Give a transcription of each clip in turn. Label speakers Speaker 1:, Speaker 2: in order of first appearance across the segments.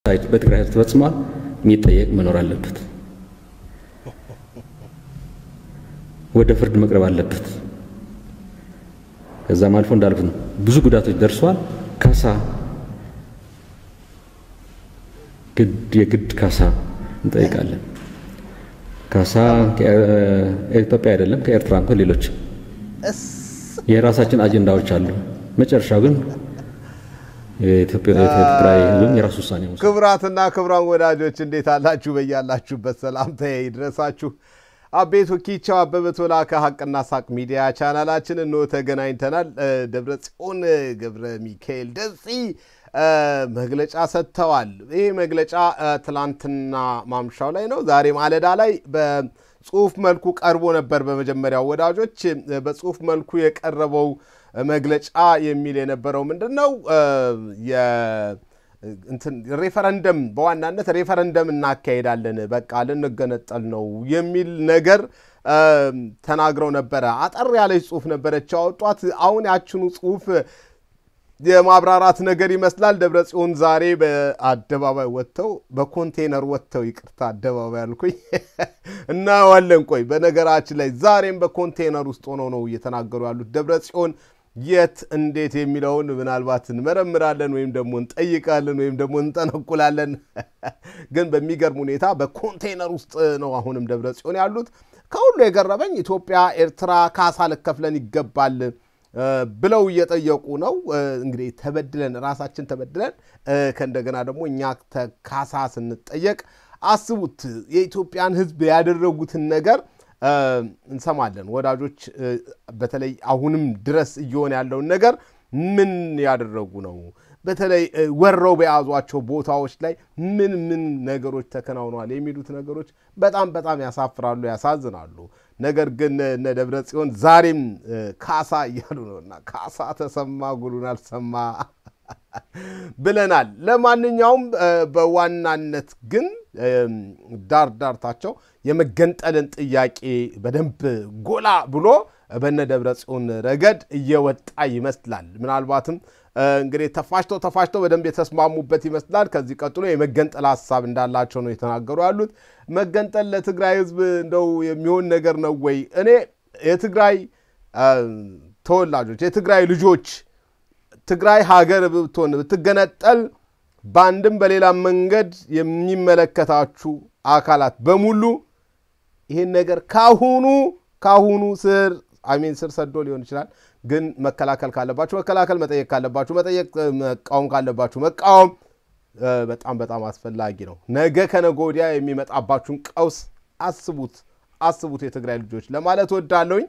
Speaker 1: በትግራይ ህዝብ ተፈጽሟል፣ የሚጠየቅ መኖር አለበት። ወደ ፍርድ መቅረብ አለበት። ከዛም አልፎ እንዳልኩት ነው ብዙ ጉዳቶች ደርሷል። ካሳ ግድ የግድ ካሳ እንጠይቃለን። ካሳ ከኢትዮጵያ አይደለም ከኤርትራ እንኳን ሌሎች የራሳችን አጀንዳዎች አሉ። መጨረሻው ግን የትግራይ ህዝብም የራሱ ውሳኔ ነው።
Speaker 2: ክቡራትና ክቡራን ወዳጆች እንዴት አላችሁ? በያላችሁበት ሰላምታዬ ይድረሳችሁ። አቤቱ ኪቻው አበበ ቶላ ከሀቅና ሳቅ ሚዲያ ቻናላችን እንሆ ተገናኝተናል። ደብረ ጽዮን ገብረ ሚካኤል ደጺ መግለጫ ሰጥተዋል። ይህ መግለጫ ትላንትና ማምሻው ላይ ነው። ዛሬ ማለዳ ላይ በጽሁፍ መልኩ ቀርቦ ነበር። በመጀመሪያው ወዳጆች በጽሁፍ መልኩ የቀረበው መግለጫ የሚል የነበረው ምንድን ነው? ሬፈረንደም በዋናነት ሬፈረንደም እናካሄዳለን፣ በቃ ልንገነጠል ነው የሚል ነገር ተናግረው ነበረ። አጠር ያለች ጽሁፍ ነበረች ያወጧት። አሁን ያችኑ ጽሁፍ የማብራራት ነገር ይመስላል። ደብረ ጽዮን ዛሬ በአደባባይ ወጥተው በኮንቴነር ወጥተው ይቅርታ፣ አደባባይ አልኩኝ እናዋለን። ቆይ በነገራችን ላይ ዛሬም በኮንቴነር ውስጥ ሆነው ነው እየተናገሩ ያሉት ደብረ ጽዮን የት እንዴት የሚለውን ምናልባት እንመረምራለን ወይም ደግሞ እንጠይቃለን ወይም ደግሞ እንጠነቁላለን። ግን በሚገርም ሁኔታ በኮንቴነር ውስጥ ነው አሁንም ደብረ ጽዮን ያሉት። ከሁሉ የገረመኝ ኢትዮጵያ ኤርትራ ካሳ ልከፍለን ይገባል ብለው እየጠየቁ ነው። እንግዲህ ተበድለን ራሳችን ተበድለን ከእንደገና ደግሞ እኛ ካሳ ስንጠየቅ አስቡት የኢትዮጵያን ሕዝብ ያደረጉትን ነገር እንሰማለን ወዳጆች። በተለይ አሁንም ድረስ እየሆነ ያለውን ነገር ምን ያደረጉ ነው? በተለይ ወረው በያዟቸው ቦታዎች ላይ ምን ምን ነገሮች ተከናውነዋል የሚሉት ነገሮች በጣም በጣም ያሳፍራሉ፣ ያሳዝናሉ። ነገር ግን እነ ደብረ ጽዮን ዛሬም ካሳ እያሉ ነውና ካሳ ተሰማ ጉሉን አልሰማ ብለናል። ለማንኛውም በዋናነት ግን ዳር ዳርታቸው የመገንጠልን ጥያቄ በደንብ ጎላ ብሎ በነ ደብረ ጽዮን ረገድ እየወጣ ይመስላል። ምናልባትም እንግዲህ ተፋጭተው ተፋጭተው በደንብ የተስማሙበት ይመስላል። ከዚህ ቀጥሎ የመገንጠል ሀሳብ እንዳላቸው ነው የተናገሩ ያሉት። መገንጠል ለትግራይ ሕዝብ እንደው የሚሆን ነገር ነው ወይ? እኔ የትግራይ ተወላጆች የትግራይ ልጆች ትግራይ ሀገር ብትሆን ብትገነጠል በአንድም በሌላ መንገድ የሚመለከታችሁ አካላት በሙሉ ይህን ነገር ካሁኑ ካሁኑ ስር አሚን ስር ሰዶ ሊሆን ይችላል። ግን መከላከል ካለባችሁ መከላከል፣ መጠየቅ ካለባችሁ መጠየቅ፣ መቃወም ካለባችሁ መቃወም በጣም በጣም አስፈላጊ ነው። ነገ ከነገ ወዲያ የሚመጣባችሁን ቀውስ አስቡት አስቡት የትግራይ ልጆች ለማለት ወዳለሁኝ።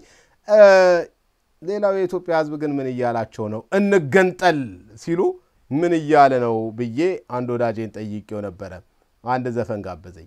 Speaker 2: ሌላው የኢትዮጵያ ሕዝብ ግን ምን እያላቸው ነው? እንገንጠል ሲሉ ምን እያለ ነው ብዬ አንድ ወዳጄን ጠይቄው ነበረ። አንድ ዘፈን ጋበዘኝ።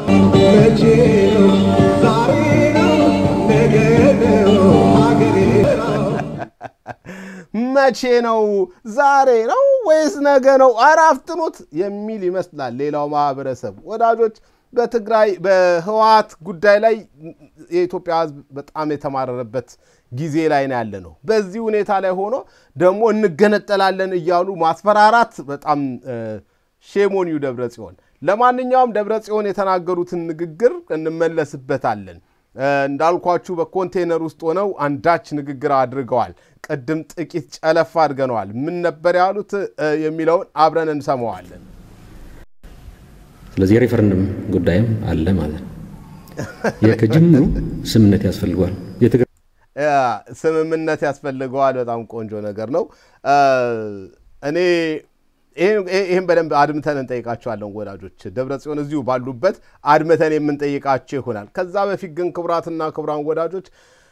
Speaker 2: መቼ ነው? ዛሬ ነው ወይስ ነገ ነው? ኧረ አፍጥኑት የሚል ይመስላል ሌላው ማህበረሰብ። ወዳጆች በትግራይ በህወሓት ጉዳይ ላይ የኢትዮጵያ ህዝብ በጣም የተማረረበት ጊዜ ላይ ነው ያለ ነው። በዚህ ሁኔታ ላይ ሆኖ ደግሞ እንገነጠላለን እያሉ ማስፈራራት በጣም ሼሞኒዩ ደብረ ጽዮን። ለማንኛውም ደብረ ጽዮን የተናገሩትን ንግግር እንመለስበታለን። እንዳልኳችሁ በኮንቴነር ውስጥ ሆነው አንዳች ንግግር አድርገዋል። ቅድም ጥቂት ጨለፍ አድርገነዋል። ምን ነበር ያሉት የሚለውን አብረን እንሰማዋለን።
Speaker 1: ስለዚህ የሬፈረንደም ጉዳይም አለ ማለት ነው። ከጅምሩ ስምምነት ያስፈልገዋል።
Speaker 2: ስምምነት ያስፈልገዋል። በጣም ቆንጆ ነገር ነው። እኔ ይህም በደንብ አድምተን እንጠይቃቸዋለን ወዳጆች። ደብረ ጽዮን እዚሁ ባሉበት አድምተን የምንጠይቃቸው ይሆናል። ከዛ በፊት ግን ክቡራትና ክቡራን ወዳጆች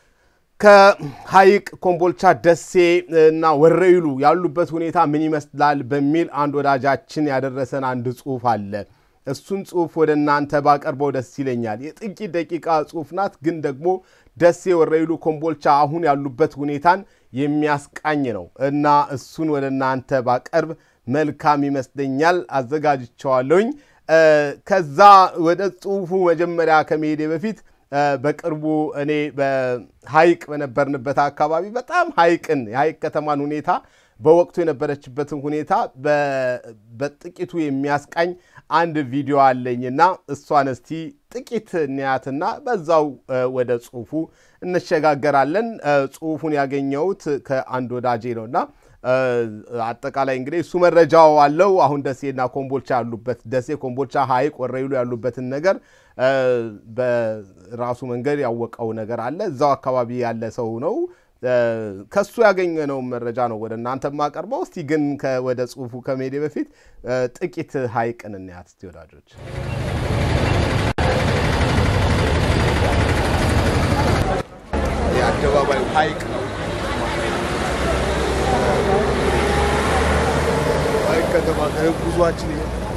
Speaker 2: ከሐይቅ ኮምቦልቻ፣ ደሴ እና ወረኢሉ ያሉበት ሁኔታ ምን ይመስላል በሚል አንድ ወዳጃችን ያደረሰን አንድ ጽሁፍ አለ። እሱን ጽሁፍ ወደ እናንተ ባቀርበው ደስ ይለኛል። የጥቂት ደቂቃ ጽሁፍ ናት፣ ግን ደግሞ ደሴ፣ ወረኢሉ፣ ኮምቦልቻ አሁን ያሉበት ሁኔታን የሚያስቃኝ ነው እና እሱን ወደ እናንተ ባቀርብ መልካም ይመስለኛል። አዘጋጅቸዋለሁኝ። ከዛ ወደ ጽሁፉ መጀመሪያ ከመሄዴ በፊት በቅርቡ እኔ በሐይቅ በነበርንበት አካባቢ በጣም ሐይቅን የሐይቅ ከተማን ሁኔታ በወቅቱ የነበረችበትን ሁኔታ በጥቂቱ የሚያስቃኝ አንድ ቪዲዮ አለኝና እሷን እስቲ ጥቂት እንያትና በዛው ወደ ጽሁፉ እንሸጋገራለን። ጽሁፉን ያገኘሁት ከአንድ ወዳጄ ነውና አጠቃላይ እንግዲህ እሱ መረጃው አለው። አሁን ደሴና ኮምቦልቻ ያሉበት ደሴ፣ ኮምቦልቻ፣ ሐይቅ፣ ወረይሉ ያሉበትን ነገር በራሱ መንገድ ያወቀው ነገር አለ። እዛው አካባቢ ያለ ሰው ነው። ከሱ ያገኘነውን መረጃ ነው ወደ እናንተ የማቀርበው። እስቲ ግን ወደ ጽሁፉ ከመሄዴ በፊት ጥቂት ሐይቅን እንያት እስቲ ወዳጆች።
Speaker 3: የአደባባዩ ሐይቅ ነው። ሐይቅ ከተማ ጉዟችን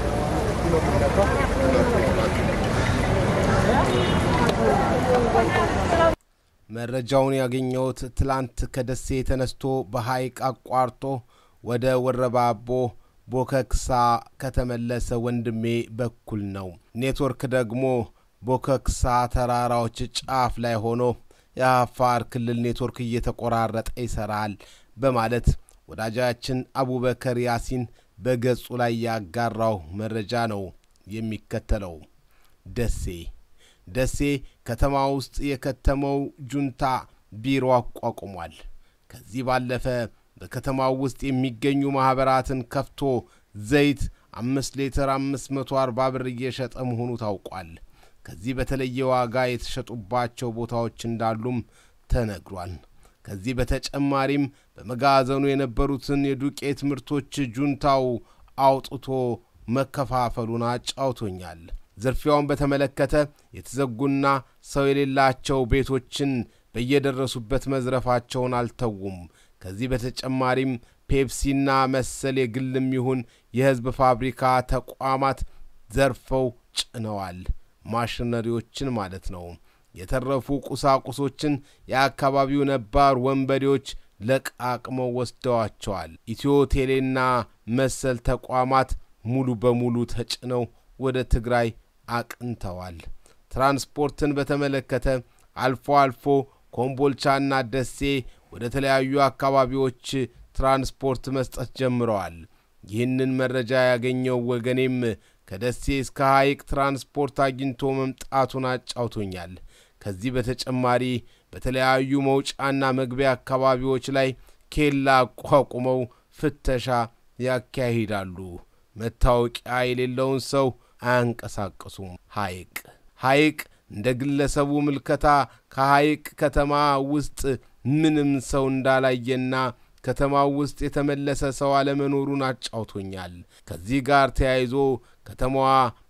Speaker 2: መረጃውን ያገኘሁት ትላንት ከደሴ ተነስቶ በሐይቅ አቋርጦ ወደ ወረባቦ ቦከክሳ ከተመለሰ ወንድሜ በኩል ነው። ኔትወርክ ደግሞ ቦከክሳ ተራራዎች ጫፍ ላይ ሆኖ የአፋር ክልል ኔትወርክ እየተቆራረጠ ይሰራል በማለት ወዳጃችን አቡበከር ያሲን በገጹ ላይ ያጋራው መረጃ ነው የሚከተለው። ደሴ ደሴ ከተማ ውስጥ የከተመው ጁንታ ቢሮ አቋቁሟል። ከዚህ ባለፈ በከተማው ውስጥ የሚገኙ ማኅበራትን ከፍቶ ዘይት አምስት ሊትር አምስት መቶ አርባ ብር እየሸጠ መሆኑ ታውቋል። ከዚህ በተለየ ዋጋ የተሸጡባቸው ቦታዎች እንዳሉም ተነግሯል። ከዚህ በተጨማሪም በመጋዘኑ የነበሩትን የዱቄት ምርቶች ጁንታው አውጥቶ መከፋፈሉን አጫውቶኛል። ዝርፊያውን በተመለከተ የተዘጉና ሰው የሌላቸው ቤቶችን በየደረሱበት መዝረፋቸውን አልተዉም። ከዚህ በተጨማሪም ፔፕሲና መሰል የግልም ይሁን የሕዝብ ፋብሪካ ተቋማት ዘርፈው ጭነዋል። ማሽነሪዎችን ማለት ነው። የተረፉ ቁሳቁሶችን የአካባቢው ነባር ወንበዴዎች ለቃቅመው ወስደዋቸዋል። ኢትዮ ቴሌና መሰል ተቋማት ሙሉ በሙሉ ተጭነው ወደ ትግራይ አቅንተዋል። ትራንስፖርትን በተመለከተ አልፎ አልፎ ኮምቦልቻና ደሴ ወደ ተለያዩ አካባቢዎች ትራንስፖርት መስጠት ጀምረዋል። ይህንን መረጃ ያገኘው ወገኔም ከደሴ እስከ ሐይቅ ትራንስፖርት አግኝቶ መምጣቱን አጫውቶኛል። ከዚህ በተጨማሪ በተለያዩ መውጫና መግቢያ አካባቢዎች ላይ ኬላ አቋቁመው ፍተሻ ያካሂዳሉ። መታወቂያ የሌለውን ሰው አያንቀሳቅሱም። ሐይቅ ሐይቅ እንደ ግለሰቡ ምልከታ ከሐይቅ ከተማ ውስጥ ምንም ሰው እንዳላየና ከተማው ውስጥ የተመለሰ ሰው አለመኖሩን አጫውቶኛል። ከዚህ ጋር ተያይዞ ከተማዋ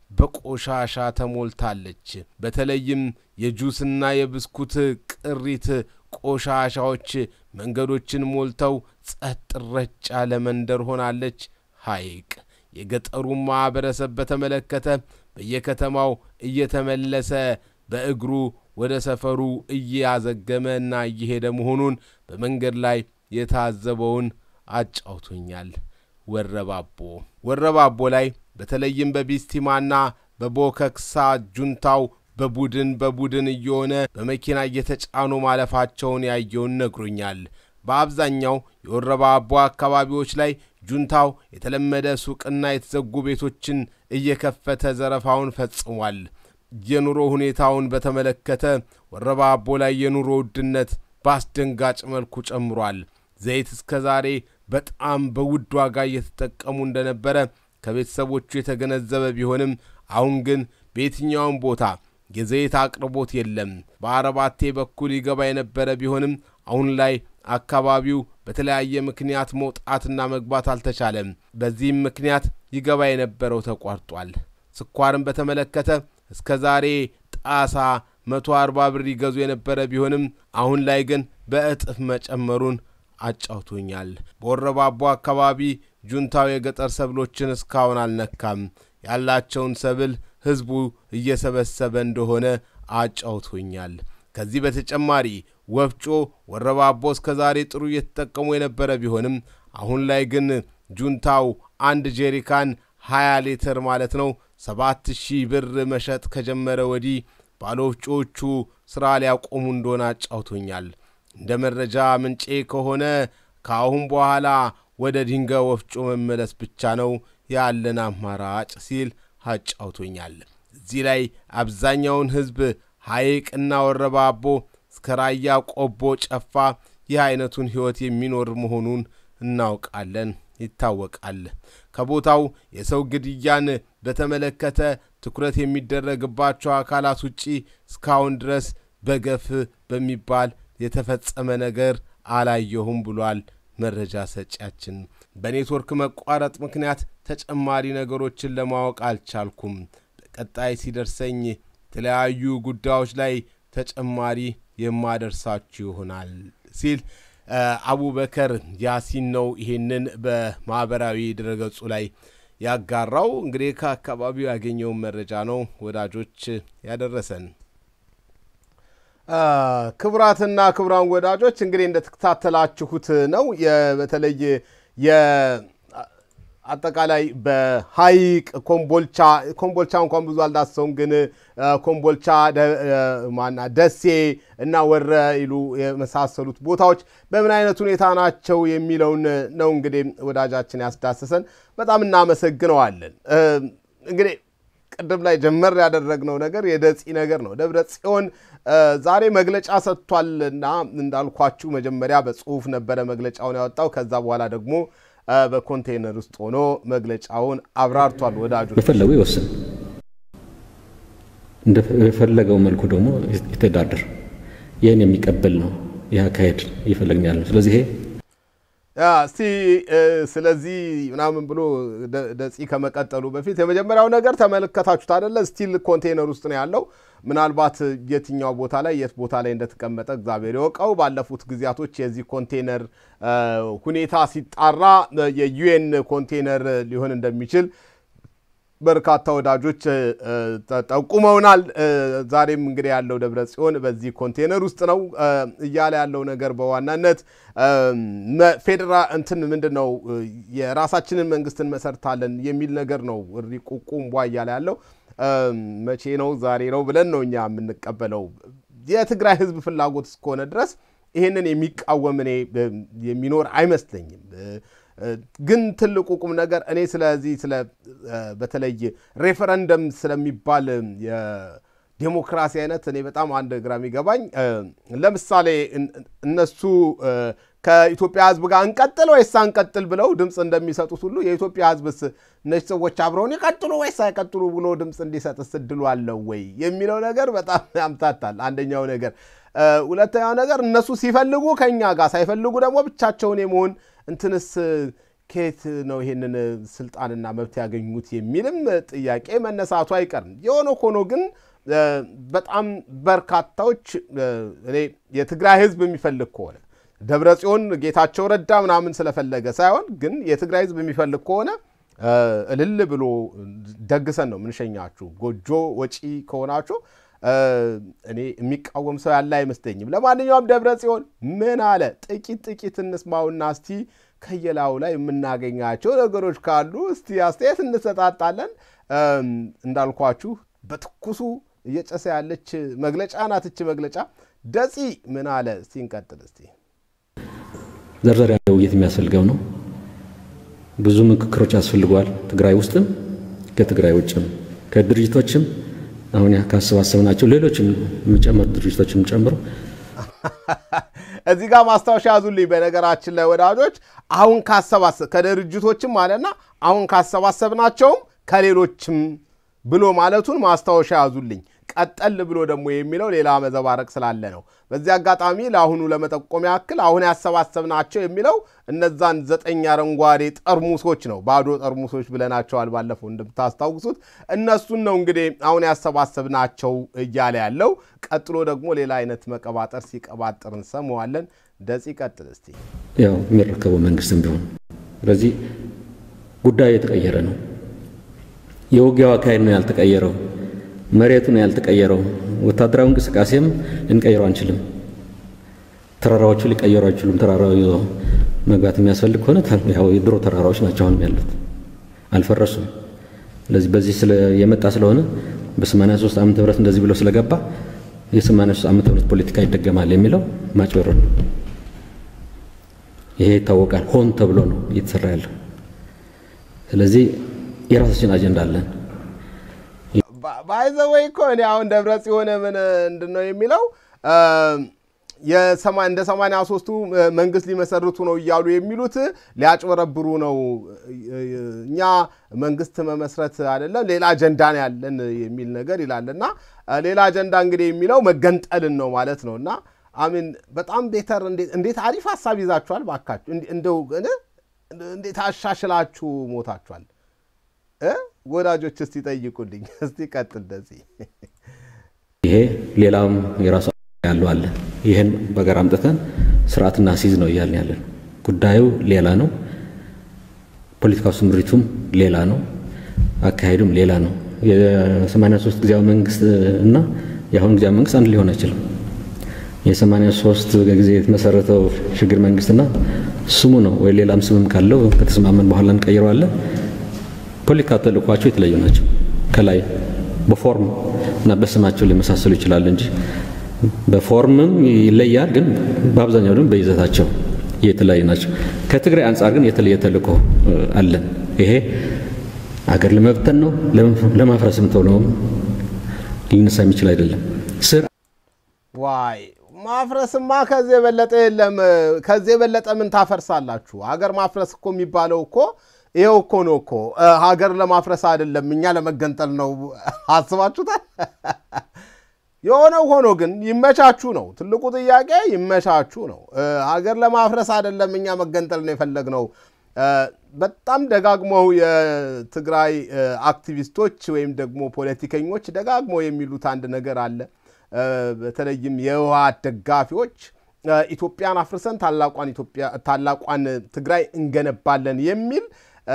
Speaker 2: በቆሻሻ ተሞልታለች። በተለይም የጁስና የብስኩት ቅሪት ቆሻሻዎች መንገዶችን ሞልተው ጸጥ ረጭ ያለ መንደር ሆናለች። ሐይቅ የገጠሩን ማኅበረሰብ በተመለከተ በየከተማው እየተመለሰ በእግሩ ወደ ሰፈሩ እያዘገመ እና እየሄደ መሆኑን በመንገድ ላይ የታዘበውን አጫውቶኛል። ወረባቦ ወረባቦ ላይ በተለይም በቢስቲማና በቦከክሳ ጁንታው በቡድን በቡድን እየሆነ በመኪና እየተጫኑ ማለፋቸውን ያየውን ነግሮኛል። በአብዛኛው የወረባቦ አካባቢዎች ላይ ጁንታው የተለመደ ሱቅና የተዘጉ ቤቶችን እየከፈተ ዘረፋውን ፈጽሟል። የኑሮ ሁኔታውን በተመለከተ ወረባቦ ላይ የኑሮ ውድነት በአስደንጋጭ መልኩ ጨምሯል። ዘይት እስከ ዛሬ በጣም በውድ ዋጋ እየተጠቀሙ እንደነበረ ከቤተሰቦቹ የተገነዘበ ቢሆንም አሁን ግን በየትኛውም ቦታ የዘይት አቅርቦት የለም። በአረባቴ በኩል ይገባ የነበረ ቢሆንም አሁን ላይ አካባቢው በተለያየ ምክንያት መውጣትና መግባት አልተቻለም። በዚህም ምክንያት ይገባ የነበረው ተቋርጧል። ስኳርን በተመለከተ እስከ ዛሬ ጣሳ መቶ አርባ ብር ይገዙ የነበረ ቢሆንም አሁን ላይ ግን በእጥፍ መጨመሩን አጫውቶኛል። በወረባቦ አካባቢ ጁንታው የገጠር ሰብሎችን እስካሁን አልነካም። ያላቸውን ሰብል ሕዝቡ እየሰበሰበ እንደሆነ አጫውቶኛል። ከዚህ በተጨማሪ ወፍጮ ወረባቦ እስከ ዛሬ ጥሩ እየተጠቀሙ የነበረ ቢሆንም አሁን ላይ ግን ጁንታው አንድ ጄሪካን 20 ሊትር ማለት ነው ሰባት ሺህ ብር መሸጥ ከጀመረ ወዲህ ባለወፍጮዎቹ ሥራ ሊያቆሙ እንደሆነ አጫውቶኛል። እንደ መረጃ ምንጬ ከሆነ ከአሁን በኋላ ወደ ድንጋይ ወፍጮ መመለስ ብቻ ነው ያለን አማራጭ ሲል አጫውቶኛል። እዚህ ላይ አብዛኛውን ሕዝብ ሐይቅና ወረባቦ እስከ ራያ ቆቦ ጨፋ ይህ አይነቱን ሕይወት የሚኖር መሆኑን እናውቃለን፣ ይታወቃል። ከቦታው የሰው ግድያን በተመለከተ ትኩረት የሚደረግባቸው አካላት ውጪ እስካሁን ድረስ በገፍ በሚባል የተፈጸመ ነገር አላየሁም ብሏል መረጃ ሰጪያችን። በኔትወርክ መቋረጥ ምክንያት ተጨማሪ ነገሮችን ለማወቅ አልቻልኩም። በቀጣይ ሲደርሰኝ የተለያዩ ጉዳዮች ላይ ተጨማሪ የማደርሳችሁ ይሆናል ሲል አቡበከር ያሲን ነው ይሄንን በማህበራዊ ድረገጹ ላይ ያጋራው። እንግዲህ ከአካባቢው ያገኘውን መረጃ ነው ወዳጆች ያደረሰን። ክቡራትና ክቡራን ወዳጆች እንግዲህ እንደተከታተላችሁት ነው በተለይ አጠቃላይ በሀይቅ ኮምቦልቻ ኮምቦልቻ እንኳን ብዙ አልዳሰውም፣ ግን ኮምቦልቻ ማና ደሴ እና ወረ ይሉ የመሳሰሉት ቦታዎች በምን አይነት ሁኔታ ናቸው የሚለውን ነው እንግዲህ ወዳጃችን ያስዳሰሰን። በጣም እናመሰግነዋለን። እንግዲህ ቅድም ላይ ጀመር ያደረግነው ነገር የደጺ ነገር ነው። ደብረ ጽዮን ዛሬ መግለጫ ሰጥቷልና እንዳልኳችሁ መጀመሪያ በጽሁፍ ነበረ መግለጫውን ያወጣው። ከዛ በኋላ ደግሞ በኮንቴይነር ውስጥ ሆኖ መግለጫውን አብራርቷል። ወዳጆች
Speaker 1: በፈለጉ ይወስን፣ እንደፈለገው መልኩ ደግሞ ይተዳደር። ይህን የሚቀበል ነው ይህ አካሄድ እየፈለግን ያለ ነው። ስለዚህ ይሄ
Speaker 2: እስቲ ስለዚህ ምናምን ብሎ ደጺ ከመቀጠሉ በፊት የመጀመሪያው ነገር ተመለከታችሁት አደለ? ስቲል ኮንቴይነር ውስጥ ነው ያለው። ምናልባት የትኛው ቦታ ላይ የት ቦታ ላይ እንደተቀመጠ እግዚአብሔር ይወቀው። ባለፉት ጊዜያቶች የዚህ ኮንቴይነር ሁኔታ ሲጣራ የዩኤን ኮንቴይነር ሊሆን እንደሚችል በርካታ ወዳጆች ጠቁመውናል። ዛሬም እንግዲህ ያለው ደብረ ጽዮን በዚህ ኮንቴነር ውስጥ ነው እያለ ያለው ነገር በዋናነት ፌዴራ እንትን ምንድን ነው የራሳችንን መንግስት እንመሰርታለን የሚል ነገር ነው። እሪ ቁቁም ቧ እያለ ያለው መቼ ነው? ዛሬ ነው ብለን ነው እኛ የምንቀበለው። የትግራይ ህዝብ ፍላጎት እስከሆነ ድረስ ይህንን የሚቃወም እኔ የሚኖር አይመስለኝም። ግን ትልቁ ቁም ነገር እኔ ስለዚህ ስለ በተለይ ሬፈረንደም ስለሚባል የዴሞክራሲ አይነት እኔ በጣም አንድ ግራ የሚገባኝ ለምሳሌ እነሱ ከኢትዮጵያ ህዝብ ጋር እንቀጥል ወይስ አንቀጥል ብለው ድምፅ እንደሚሰጡት ሁሉ የኢትዮጵያ ህዝብስ እነዚህ ሰዎች አብረውን ይቀጥሉ ወይስ አይቀጥሉ ብሎ ድምፅ እንዲሰጥስ እድሉ አለው ወይ የሚለው ነገር በጣም ያምታታል። አንደኛው ነገር። ሁለተኛው ነገር እነሱ ሲፈልጉ ከኛ ጋር ሳይፈልጉ ደግሞ ብቻቸውን የመሆን እንትንስ ከየት ነው ይሄንን ስልጣንና መብት ያገኙት የሚልም ጥያቄ መነሳቱ አይቀርም። የሆነ ሆኖ ግን በጣም በርካታዎች እኔ የትግራይ ህዝብ የሚፈልግ ከሆነ ደብረ ጽዮን ጌታቸው ረዳ ምናምን ስለፈለገ ሳይሆን ግን የትግራይ ህዝብ የሚፈልግ ከሆነ እልል ብሎ ደግሰን ነው ምንሸኛችሁ። ጎጆ ወጪ ከሆናችሁ እኔ የሚቃወም ሰው ያለ አይመስለኝም። ለማንኛውም ደብረ ጽዮን ምን አለ? ጥቂት ጥቂት እንስማውና እስቲ ከየላዩ ላይ የምናገኛቸው ነገሮች ካሉ እስቲ አስተያየት እንሰጣጣለን። እንዳልኳችሁ በትኩሱ እየጨሰ ያለች መግለጫ ናት እች መግለጫ። ደጺ ምን አለ? እስቲ እንቀጥል። እስቲ
Speaker 1: ዘርዘር ያለ ውይይት የሚያስፈልገው ነው። ብዙ ምክክሮች ያስፈልገዋል። ትግራይ ውስጥም ከትግራይ ውጭም ከድርጅቶችም አሁን ካሰባሰብናቸው ሌሎችም የሚጨመሩ ድርጅቶችም ጨምሮ
Speaker 2: እዚህ ጋር ማስታወሻ ያዙልኝ። በነገራችን ላይ ወዳጆች አሁን ካሰባሰብ ከድርጅቶችም አለና አሁን ካሰባሰብናቸውም ከሌሎችም ብሎ ማለቱን ማስታወሻ ያዙልኝ። ቀጠል ብሎ ደግሞ የሚለው ሌላ መዘባረቅ ስላለ ነው። በዚህ አጋጣሚ ለአሁኑ ለመጠቆም ያክል አሁን ያሰባሰብናቸው የሚለው እነዛን ዘጠኝ አረንጓዴ ጠርሙሶች ነው። ባዶ ጠርሙሶች ብለናቸዋል ባለፈው እንደምታስታውሱት። እነሱን ነው እንግዲህ አሁን ያሰባሰብናቸው እያለ ያለው። ቀጥሎ ደግሞ ሌላ አይነት መቀባጠር ሲቀባጥር እንሰማዋለን። ደጺ ቀጥል እስቲ።
Speaker 1: ያው የሚረከበው መንግስትም ቢሆን ስለዚህ ጉዳዩ የተቀየረ ነው። የውጊያው አካሄድ ነው ያልተቀየረው። መሬቱ ነው ያልተቀየረው። ወታደራዊ እንቅስቃሴም ልንቀይረው አንችልም። ተራራዎቹ ሊቀየሩ አይችሉም። ተራራው ይዞ መግባት የሚያስፈልግ ከሆነ ያው የድሮ ተራራዎች ናቸው አሁን ያሉት፣ አልፈረሱም። ስለዚህ በዚህ የመጣ ስለሆነ በ83 ዓመተ ምህረት እንደዚህ ብሎ ስለገባ የ83 ዓመተ ምህረት ፖለቲካ ይደገማል የሚለው ማጭበርበር ነው። ይሄ ይታወቃል። ሆን ተብሎ ነው እየተሰራ ያለው። ስለዚህ የራሳችን አጀንዳ አለን።
Speaker 2: ባይዘወይ እኮ እኔ አሁን ደብረ ጽዮን ምን እንድን ነው የሚለው እንደ ሰማንያ ሶስቱ መንግስት ሊመሰርቱ ነው እያሉ የሚሉት ሊያጭበረብሩ ነው። እኛ መንግስት መመስረት አይደለም ሌላ አጀንዳ ነው ያለን የሚል ነገር ይላል እና ሌላ አጀንዳ እንግዲህ የሚለው መገንጠልን ነው ማለት ነው እና አሚን በጣም ቤተር እንዴት አሪፍ ሀሳብ ይዛችኋል ባካችሁ። እንደው እንዴት አሻሽላችሁ ሞታችኋል። ወዳጆች እስቲ ጠይቁልኝ። እስቲ ቀጥል እንደዚህ
Speaker 1: ይሄ ሌላም የራሱ ያለው አለ። ይህን በጋራ አምጥተን ስርዓትና ሲዝ ነው እያልን ያለን። ጉዳዩ ሌላ ነው። ፖለቲካው ስምሪቱም ሌላ ነው። አካሄዱም ሌላ ነው። የሰማንያ ሶስት ጊዜያዊ መንግስት እና የአሁን ጊዜያዊ መንግስት አንድ ሊሆን አይችልም። የሰማንያ ሶስት ጊዜ የተመሰረተው ሽግግር መንግስትና ስሙ ነው ወይ ሌላም ስምም ካለው ከተስማመን በኋላ እንቀይረዋለን። ፖለቲካ ተልእኳቸው የተለያዩ ናቸው። ከላይ በፎርም እና በስማቸው ሊመሳሰሉ ይችላል እንጂ በፎርምም ይለያል፣ ግን በአብዛኛው ደግሞ በይዘታቸው የተለያዩ ናቸው። ከትግራይ አንጻር ግን የተለየ ተልእኮ አለን። ይሄ አገር ለመብተን ነው፣ ለማፍረስም ተብሎ ሊነሳ የሚችል አይደለም። ስር
Speaker 2: ዋይ ማፍረስማ ከዚህ የበለጠ የለም። ከዚህ የበለጠ ምን ታፈርሳላችሁ? ሀገር ማፍረስ እኮ የሚባለው እኮ ይኸው እኮ ነው እኮ ሀገር ለማፍረስ አይደለም፣ እኛ ለመገንጠል ነው። አስባችሁታል? የሆነው ሆኖ ግን ይመቻችሁ ነው ትልቁ ጥያቄ፣ ይመቻችሁ ነው። ሀገር ለማፍረስ አይደለም፣ እኛ መገንጠል ነው የፈለግነው። በጣም ደጋግመው የትግራይ አክቲቪስቶች ወይም ደግሞ ፖለቲከኞች ደጋግመው የሚሉት አንድ ነገር አለ። በተለይም የህወሓት ደጋፊዎች ኢትዮጵያን አፍርሰን ታላቋን ኢትዮጵያ ታላቋን ትግራይ እንገነባለን የሚል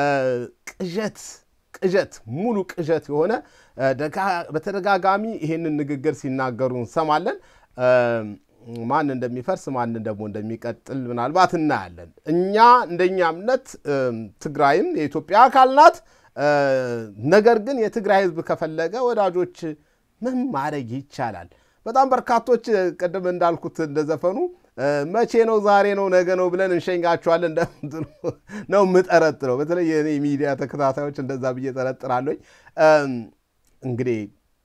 Speaker 2: ቅዠት ቅዠት ሙሉ ቅዠት የሆነ በተደጋጋሚ ይህንን ንግግር ሲናገሩ እንሰማለን። ማን እንደሚፈርስ ማን ደግሞ እንደሚቀጥል ምናልባት እናያለን። እኛ እንደኛ እምነት ትግራይም የኢትዮጵያ አካል ናት። ነገር ግን የትግራይ ህዝብ ከፈለገ ወዳጆች ምን ማድረግ ይቻላል? በጣም በርካቶች ቅድም እንዳልኩት እንደዘፈኑ መቼ ነው ዛሬ ነው ነገ ነው ብለን እንሸኛቸዋለን ነው የምጠረጥረው። በተለይ የእኔ ሚዲያ ተከታታዮች እንደዛ ብዬ ጠረጥራለኝ። እንግዲህ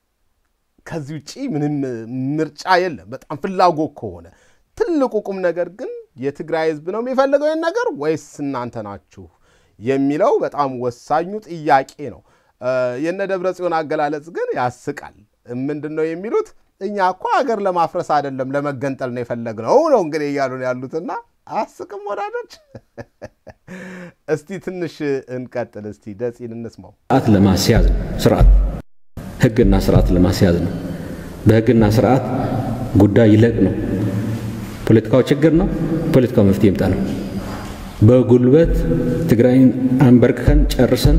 Speaker 2: ከዚህ ውጭ ምንም ምርጫ የለም። በጣም ፍላጎት ከሆነ ትልቁ ቁም ነገር ግን የትግራይ ህዝብ ነው የሚፈልገው ይህን ነገር ወይስ እናንተ ናችሁ የሚለው በጣም ወሳኙ ጥያቄ ነው። የነ ደብረ ጽዮን አገላለጽ ግን ያስቃል። ምንድን ነው የሚሉት? እኛ እኮ ሀገር ለማፍረስ አይደለም ለመገንጠል ነው የፈለግነው ነው እንግዲህ እያሉ ነው ያሉትና አስቅም ወዳጆች። እስቲ ትንሽ እንቀጥል። እስቲ ደፂን እንስማው።
Speaker 1: ስርዓት ለማስያዝ ነው። ስርዓት ህግና ስርዓት ለማስያዝ ነው። በህግና ስርዓት ጉዳይ ይለቅ ነው። ፖለቲካው ችግር ነው። ፖለቲካው መፍትሄ ይምጣ ነው። በጉልበት ትግራይን አንበርክከን ጨርሰን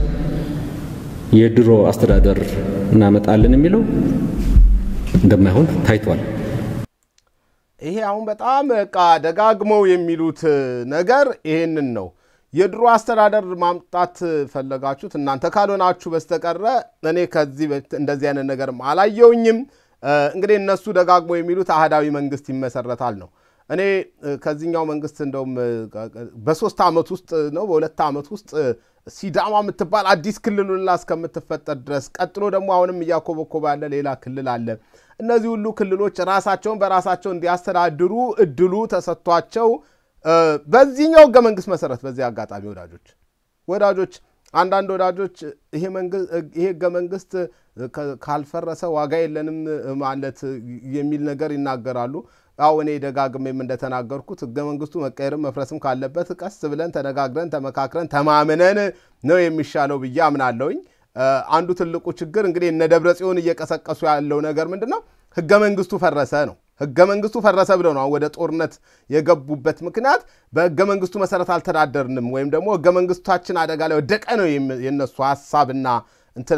Speaker 1: የድሮ አስተዳደር እናመጣለን የሚለው እንደማይሆን ታይቷል።
Speaker 2: ይሄ አሁን በጣም በቃ ደጋግመው የሚሉት ነገር ይሄንን ነው። የድሮ አስተዳደር ማምጣት ፈለጋችሁት እናንተ ካልሆናችሁ በስተቀረ እኔ ከዚህ እንደዚህ አይነት ነገርም አላየውኝም። እንግዲህ እነሱ ደጋግመው የሚሉት አህዳዊ መንግስት ይመሰረታል ነው። እኔ ከዚህኛው መንግስት እንደውም በሶስት ዓመት ውስጥ ነው በሁለት ዓመት ውስጥ ሲዳማ የምትባል አዲስ ክልል ሁላ እስከምትፈጠር ድረስ ቀጥሎ ደግሞ አሁንም እያኮበኮበ ያለ ሌላ ክልል አለ። እነዚህ ሁሉ ክልሎች ራሳቸውን በራሳቸው እንዲያስተዳድሩ እድሉ ተሰጥቷቸው በዚህኛው ህገ መንግስት መሰረት በዚህ አጋጣሚ ወዳጆች ወዳጆች አንዳንድ ወዳጆች ይሄ ህገ መንግስት ካልፈረሰ ዋጋ የለንም ማለት የሚል ነገር ይናገራሉ። አዎ እኔ ደጋግሜም እንደተናገርኩት ህገ መንግስቱ መቀየርም መፍረስም ካለበት ቀስ ብለን ተነጋግረን ተመካክረን ተማምነን ነው የሚሻለው ብዬ አምናለሁኝ። አንዱ ትልቁ ችግር እንግዲህ እነ ደብረ ጽዮን እየቀሰቀሱ ያለው ነገር ምንድን ነው? ህገ መንግስቱ ፈረሰ ነው። ህገ መንግስቱ ፈረሰ ብለው ነው ወደ ጦርነት የገቡበት ምክንያት በህገ መንግስቱ መሰረት አልተዳደርንም ወይም ደግሞ ህገ መንግስታችን አደጋ ላይ ወደቀ ነው የነሱ ሀሳብና እንትን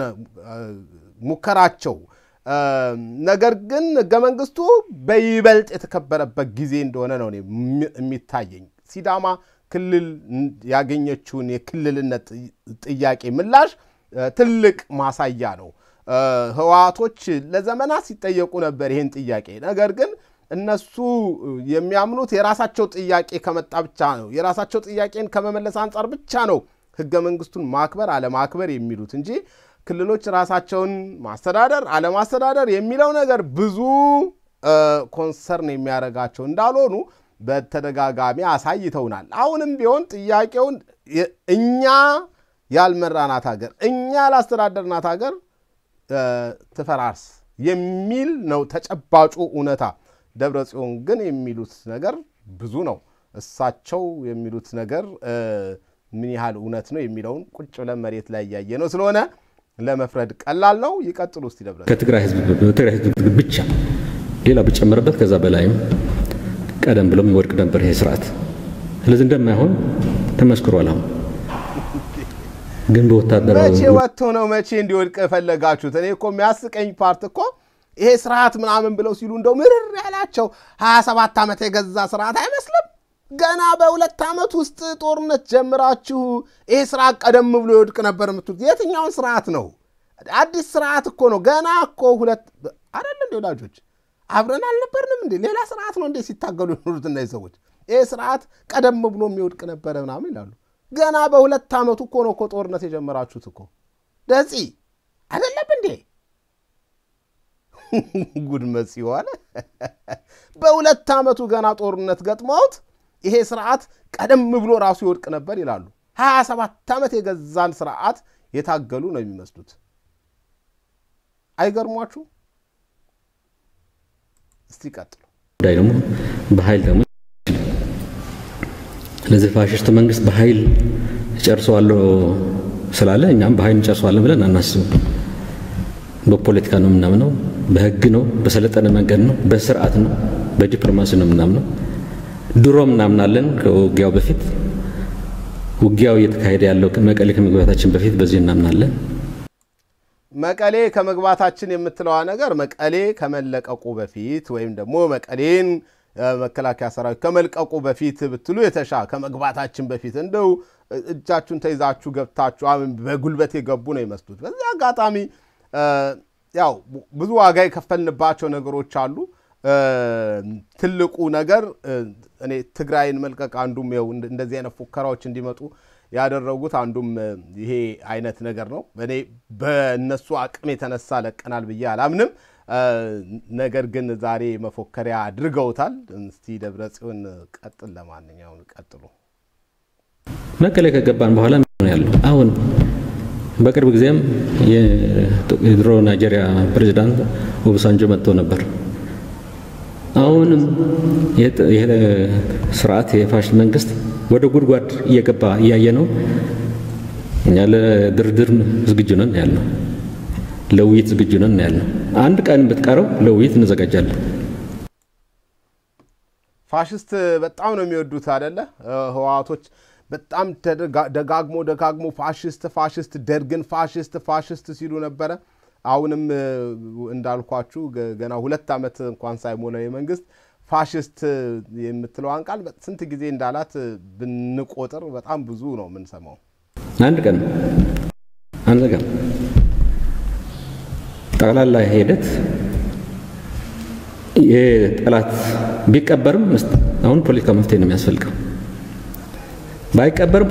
Speaker 2: ሙከራቸው። ነገር ግን ህገ መንግስቱ በይበልጥ የተከበረበት ጊዜ እንደሆነ ነው የሚታየኝ። ሲዳማ ክልል ያገኘችውን የክልልነት ጥያቄ ምላሽ ትልቅ ማሳያ ነው። ህወሓቶች ለዘመናት ሲጠየቁ ነበር ይህን ጥያቄ። ነገር ግን እነሱ የሚያምኑት የራሳቸው ጥያቄ ከመጣ ብቻ ነው። የራሳቸው ጥያቄን ከመመለስ አንጻር ብቻ ነው ህገ መንግስቱን ማክበር አለማክበር የሚሉት እንጂ ክልሎች ራሳቸውን ማስተዳደር አለማስተዳደር የሚለው ነገር ብዙ ኮንሰርን የሚያደርጋቸው እንዳልሆኑ በተደጋጋሚ አሳይተውናል። አሁንም ቢሆን ጥያቄውን እኛ ያልመራናት ሀገር እኛ ያላስተዳደርናት ሀገር ትፈራርስ የሚል ነው ተጨባጩ እውነታ። ደብረ ጽዮን ግን የሚሉት ነገር ብዙ ነው። እሳቸው የሚሉት ነገር ምን ያህል እውነት ነው የሚለውን ቁጭ ብለን መሬት ላይ እያየ ነው ስለሆነ ለመፍረድ ቀላል ነው። ይቀጥሉ እስቲ ደብረ
Speaker 1: ከትግራይ ህዝብ በትግራይ ህዝብ ብቻ ሌላ ብጨምርበት ከዛ በላይም ቀደም ብሎም ይወድቅ ነበር ይሄ ስርዓት። ስለዚህ እንደማይሆን ተመስክሯል። አሁን ግን በወታደራዊ
Speaker 2: መቼ ወጥቶ ነው መቼ እንዲወድቅ የፈለጋችሁት? እኔ እኮ የሚያስቀኝ ፓርት እኮ ይሄ ስርዓት ምናምን ብለው ሲሉ እንደው ምርር ያላቸው ሀያ ሰባት ዓመት የገዛ ስርዓት አይመስልም። ገና በሁለት ዓመት ውስጥ ጦርነት ጀምራችሁ ይሄ ስርዓት ቀደም ብሎ ይወድቅ ነበር የምትሉት የትኛውን ስርዓት ነው? አዲስ ስርዓት እኮ ነው። ገና እኮ ሁለት አይደል እንደ ወዳጆች አብረን አልነበርንም እንዴ? ሌላ ስርዓት ነው እንዴ ሲታገሉ የኖሩት እነዚህ ሰዎች? ይህ ስርዓት ቀደም ብሎ የሚወድቅ ነበረ ምናምን ይላሉ። ገና በሁለት ዓመቱ እኮ ነው እኮ ጦርነት የጀመራችሁት እኮ ደጺ አይደለም እንዴ? ጉድ መጽሔው አለ። በሁለት ዓመቱ ገና ጦርነት ገጥመውት ይሄ ስርዓት ቀደም ብሎ ራሱ ይወድቅ ነበር ይላሉ። ሀያ ሰባት ዓመት የገዛን ስርዓት የታገሉ ነው የሚመስሉት። አይገርሟችሁ? እስቲ ቀጥሉ።
Speaker 1: ጉዳይ ደግሞ በኃይል ደግሞ ስለዚህ ፋሽስት መንግስት በኃይል ጨርሰዋለሁ ስላለ እኛም በኃይል እንጨርሰዋለን ብለን አናስብም። በፖለቲካ ነው የምናምነው፣ በህግ ነው፣ በሰለጠነ መንገድ ነው፣ በስርዓት ነው፣ በዲፕሎማሲ ነው የምናምነው። ድሮም እናምናለን። ከውጊያው በፊት ውጊያው እየተካሄደ ያለው መቀሌ ከመግባታችን በፊት በዚህ እናምናለን።
Speaker 2: መቀሌ ከመግባታችን የምትለዋ ነገር መቀሌ ከመለቀቁ በፊት ወይም ደግሞ መቀሌን መከላከያ ሰራዊት ከመልቀቁ በፊት ብትሉ የተሻ ከመግባታችን በፊት እንደው እጃችሁን ተይዛችሁ ገብታችሁ በጉልበት የገቡ ነው ይመስሉት። በዚህ አጋጣሚ ያው ብዙ ዋጋ የከፈልንባቸው ነገሮች አሉ። ትልቁ ነገር እኔ ትግራይን መልቀቅ አንዱም ው እንደዚህ አይነት ፉከራዎች እንዲመጡ ያደረጉት አንዱም ይሄ አይነት ነገር ነው። እኔ በእነሱ አቅም የተነሳ ለቀናል ብዬ አላምንም። ነገር ግን ዛሬ መፎከሪያ አድርገውታል። እስቲ ደብረ ጽዮን ቀጥል። ለማንኛውም ቀጥሉ።
Speaker 1: መቀሌ ከገባን በኋላ ነው ያለው። አሁን በቅርብ ጊዜም የድሮ ናይጄሪያ ፕሬዚዳንት ኦባሳንጆ መጥቶ ነበር። አሁንም ይሄ ስርዓት የፋሽስት መንግስት ወደ ጉድጓድ እየገባ እያየ ነው። እኛ ለድርድር ዝግጁ ነን ያልነው፣ ለውይይት ዝግጁ ነን ያልነው። አንድ ቀን ብትቀረው ለውይይት እንዘጋጃለን።
Speaker 2: ፋሽስት በጣም ነው የሚወዱት አደለ? ህወሓቶች በጣም ደጋግሞ ደጋግሞ ፋሽስት ፋሽስት ደርግን ፋሽስት ፋሽስት ሲሉ ነበረ። አሁንም እንዳልኳችሁ ገና ሁለት ዓመት እንኳን ሳይሞላው የመንግስት ፋሽስት የምትለዋን ቃል ስንት ጊዜ እንዳላት ብንቆጥር በጣም ብዙ ነው የምንሰማው።
Speaker 1: አንድ ቀን አንዘጋም። ጠቅላላ ሂደት ይሄ ጠላት ቢቀበርም አሁን ፖለቲካ መፍትሄ ነው የሚያስፈልገው። ባይቀበርም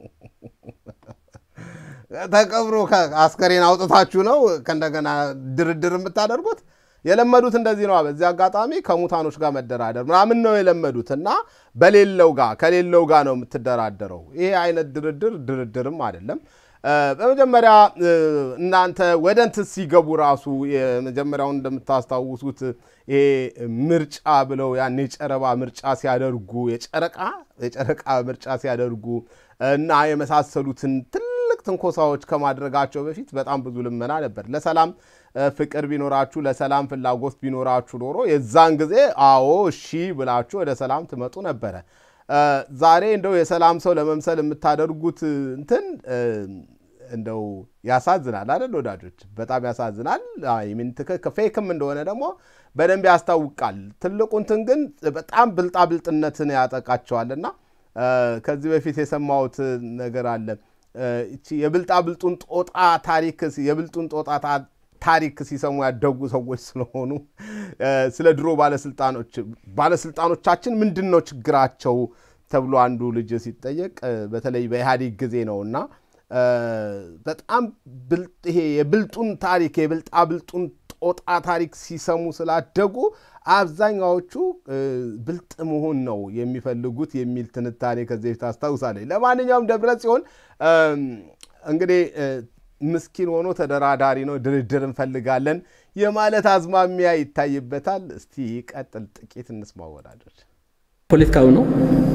Speaker 2: ተቀብሮ አስከሬን አውጥታችሁ ነው ከእንደገና ድርድር የምታደርጉት። የለመዱት እንደዚህ ነው። በዚህ አጋጣሚ ከሙታኖች ጋር መደራደር ምናምን ነው የለመዱት እና በሌለው ጋር ከሌለው ጋር ነው የምትደራደረው። ይሄ አይነት ድርድር ድርድርም አይደለም። በመጀመሪያ እናንተ ወደ እንትን ሲገቡ ራሱ የመጀመሪያውን እንደምታስታውሱት ይሄ ምርጫ ብለው ያን የጨረባ ምርጫ ሲያደርጉ የጨረቃ የጨረቃ ምርጫ ሲያደርጉ እና የመሳሰሉትን ትልቅ ትንኮሳዎች ከማድረጋቸው በፊት በጣም ብዙ ልመና ነበር። ለሰላም ፍቅር ቢኖራችሁ ለሰላም ፍላጎት ቢኖራችሁ ኖሮ የዛን ጊዜ አዎ እሺ ብላችሁ ወደ ሰላም ትመጡ ነበረ። ዛሬ እንደው የሰላም ሰው ለመምሰል የምታደርጉት እንትን እንደው ያሳዝናል አይደል ወዳጆች? በጣም ያሳዝናል። ፌክም እንደሆነ ደግሞ በደንብ ያስታውቃል። ትልቁ እንትን ግን በጣም ብልጣብልጥነትን ያጠቃቸዋልና ከዚህ በፊት የሰማሁት ነገር አለ። እቺ የብልጣብልጡን ጦጣ ታሪክ የብልጡን ጦጣ ታሪክ ሲሰሙ ያደጉ ሰዎች ስለሆኑ ስለ ድሮ ባለስልጣኖች ባለስልጣኖቻችን ምንድን ነው ችግራቸው ተብሎ አንዱ ልጅ ሲጠየቅ በተለይ በኢህአዴግ ጊዜ ነው እና በጣም ይሄ የብልጡን ታሪክ የብልጣ ብልጡን ጦጣ ታሪክ ሲሰሙ ስላደጉ አብዛኛዎቹ ብልጥ መሆን ነው የሚፈልጉት የሚል ትንታኔ ከዚህ በፊት አስታውሳለኝ። ለማንኛውም ደብረ ጽዮን እንግዲህ ምስኪን ሆኖ ተደራዳሪ ነው፣ ድርድር እንፈልጋለን የማለት አዝማሚያ ይታይበታል። እስቲ ቀጥል፣ ጥቂት እንስማ ወዳጆች።
Speaker 1: ፖለቲካዊ ነው